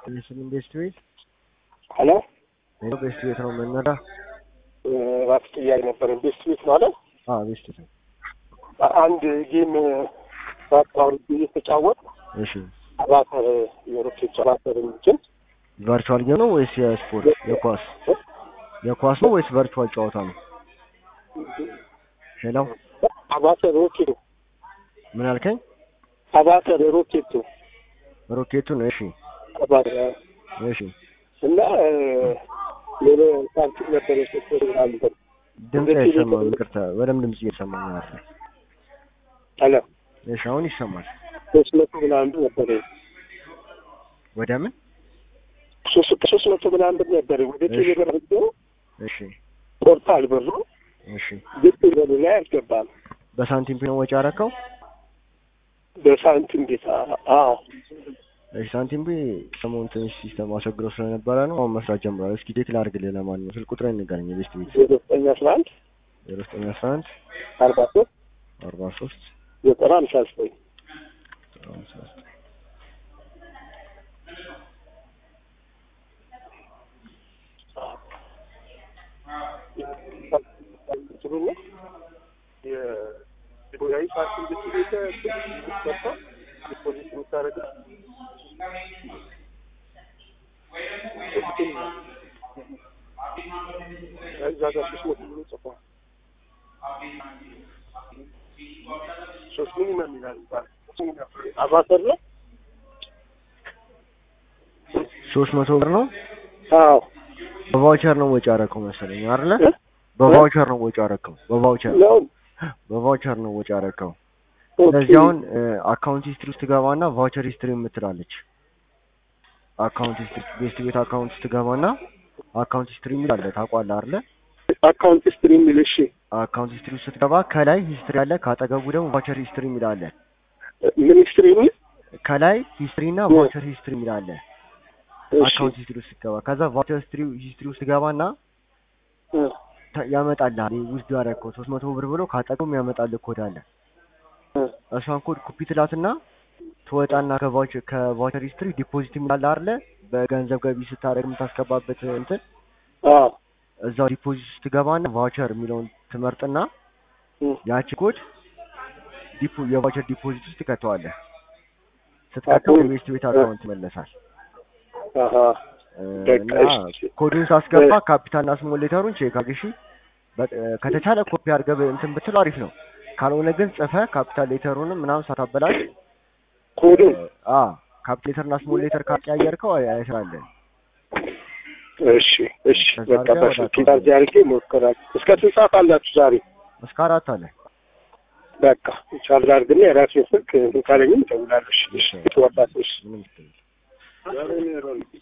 ስም ቤስት ቤት ሄሎ ሄሎ ቤስት ቤት ነው የምንመራ? ራስ ጥያቄ ነበረን። ቤስት ቤት ማለት አዎ ቤስት ቤት ነው። አንድ ጌም ባጣውን እየተጫወት እሺ አባተር የሮኬት አባተር እንትን ቨርቹዋል ጌም ነው ወይስ የስፖርት የኳስ የኳስ ነው ወይስ ቨርቹዋል ጨዋታ ነው? ሄሎ አባተር ሮኬት ምን አልከኝ? አባተር ሮኬት ሮኬቱ ነው። እሺ አባተር እሺ እና ሌላ ሳንቲም ነበር የሰጠው አለ ድምፅ አይሰማም። ይቅርታ በደምብ ድምፅ እየሰማኝ ነው። አለ እሺ አሁን ይሰማል። ሶስት መቶ ምናምን ብር ነበረ ወደ ምን? ሶስት ሶስት መቶ ምናምን ብር ነበረ ወደ ቴሌ ብር አድርጎ እሺ ቆርጣል ብሩ እሺ ግን ብሩ ላይ አልገባም። በሳንቲም ነው ወጪ አረከው? በሳንቲም ቤት አዎ እሺ ሳንቲም ቢ ሰሞኑን ትንሽ ሲስተም አስቸግሮ ስለነበረ ነው። አሁን መስራት ጀምሯል። እስኪ ዴት ላድርግልህ። ለማንኛውም ስልክ ቁጥሬን ንገረኝ። የቤስት ቤት ዜሮ ዘጠኝ አስራ አንድ ዜሮ ዘጠኝ አስራ አንድ አርባ ሶስት አርባ ሶስት ዘጠና ሃምሳ ዘጠኝ ሃምሳ ዘጠኝ ስለሆነ የቦያዊ ፓርቲ ቤት መጣ ዲፖዚት የምታደርገው እዛ ጋር ሶስት መቶ ብሎ ጽፏል። ሶስት ሚኒመም ይላል አባተር ነው። ሶስት መቶ ብር ነው። አዎ በቫውቸር ነው ወጪ አረከው መሰለኝ አይደለ? እ? በቫውቸር ነው ወጪ አረከው። በቫውቸር ነው። በቫውቸር ነው ወጪ አረከው። ኦኬ። ስለዚህ አሁን አካውንት ሂስትሪ ውስጥ ትገባና ቫውቸር ሂስትሪ የምትላለች አካውንት ሂስትሪ ቤስት ቤት አካውንት ውስጥ ትገባና አካውንት ሂስትሪ የሚል አለ ታውቋለህ አይደለ? አካውንት ስትሪም የሚል እሺ፣ አካውንት ሂስትሪ ውስጥ ስትገባ ከላይ ሂስትሪ አለ፣ ካጠገቡ ደግሞ ቫውቸር ሂስትሪ የሚል አለ። ሚኒስትሪ የሚል ከላይ ሂስትሪ እና እ። ቫውቸር ሂስትሪ የሚል አለ። እሺ፣ አካውንት ሂስትሪ ውስጥ ስትገባ ከዛ ቫውቸር ሂስትሪ ሂስትሪ ውስጥ ትገባና እ፣ ተ- ያመጣልሃል ውስጥ ያደረገው ሶስት መቶ ብር ብሎ ካጠገቡ ያመጣልህ ኮድ አለ። እ፣ እሷን ኮድ ኮፒ ትላትና ትወጣና ከቫውቸር ከቫውቸር ሂስትሪ ዲፖዚት የሚላል አይደለ? በገንዘብ ገቢ ስታደርግ የምታስገባበት እንትን አዎ፣ እዛው ዲፖዚት ስትገባና ቫውቸር የሚለውን ትመርጥና እ፣ ያቺ ኮድ ዲፖ የቫውቸር ዲፖዚት ውስጥ ትከተዋለህ። ስትከተው አሁን- የቤስት ቤት አካውንት ይመለሳል። አሀ፣ እ፣ በቃ እና እሺ። ኮዱን ሳስገባ ካፒታልና ስሞል ሌተሩን ቼክ አድርግ እሺ። በ- ከተቻለ ኮፒ አድርገህ እንትን ብትለው አሪፍ ነው። ካልሆነ ግን ጽፈህ ካፒታል ሌተሩንም ምናምን ሳታበላሽ ኮዱን አ ካፒታል ሌተርና ስሞል ሌተር ካቀያየርከው አይ- አይሰራልህም። እሺ፣ እሺ፣ ከዛ በቃ አድርገህ ወደ በስልክ አካውንት ታርጅ አድርጌ ሞክራል። እስከ ስንት ሰዓት አላችሁ ዛሬ? እስከ አራት አለ። በቃ ቻርጅ አድርግና የራሴን ስልክ ካለኝም እደውላለሁ። እሺ፣ እሺ፣ ወጣቶች ምንም ችግር የለም። ዛሬ ነው